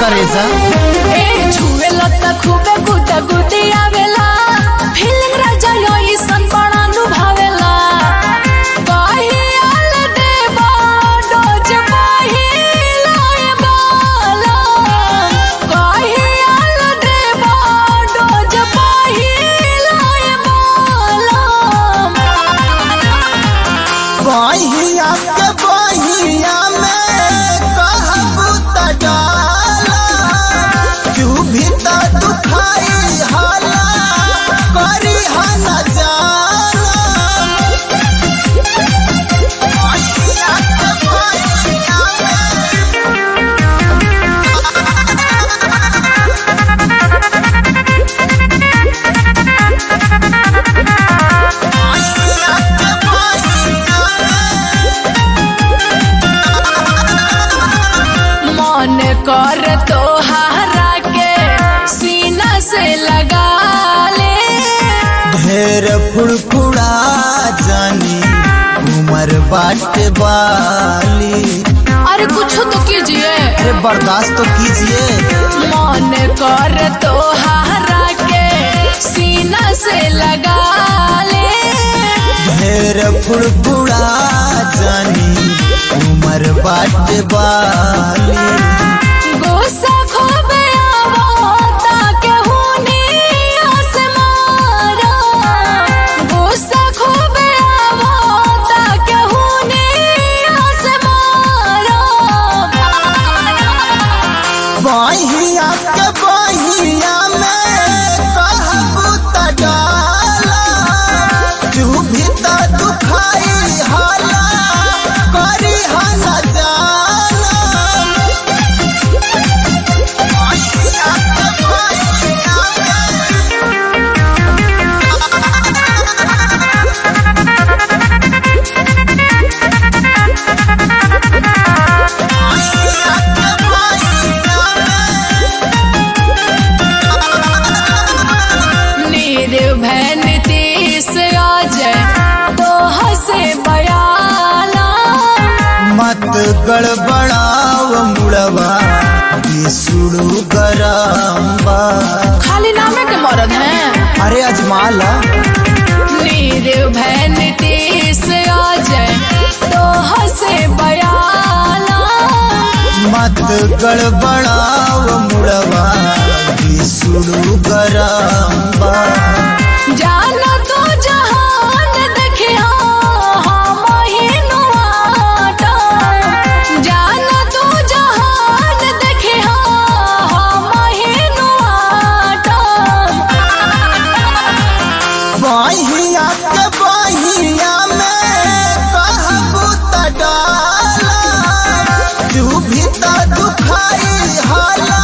करे जा ए छुए लता खूबे गुदा गुदी आवेला फीलिंग राजा योई सन बड़ा नुभावेला काहे आल देवा डोज पाही लाए बाला काहे आल देवा डोज पाही लाए बाला बहिया के बहिया में कहबू त डाला क्यों भी त दुखाई हाला करी हन जाला बहिया के बहिया बहिया के बहिया मन कर तोहारा के सीना से लगा ले ढेर फुड़फुड़ा जानी उमर बाट वाली अरे कुछ तो कीजिए अरे बर्दाश्त तो कीजिए मन कर तोहारा के सीना से लगा ले ढेर फुड़फुड़ा जानी उमर बाट वाली गुस्सा खूब आवता के हुनी आसमारा गुस्सा खूब आवता के हुनी आसमारा बहिया के बहिया में कहबू त डाला तू भी त दुखाई हाला करी हन जाला बहिया के बहिया बहिया के बहिया निर्भय नीतीश आज तो हसे बयाला मत गड़बड़ाव मुड़वा सुड़ू गरम्बा खाली नामे के मरद हैं अरे अजमाल निर्भय नीतीश आज तो हसे बयाला मत गड़बड़ाव मुड़वा सुड़ू गरम्बा जाना तो जहान देखिया हम हिनुआटा जाना तो जहान देखिया हम हिनुआटा बहिया के बहिया में कहबू त डाला तू भी त दुखाई हाला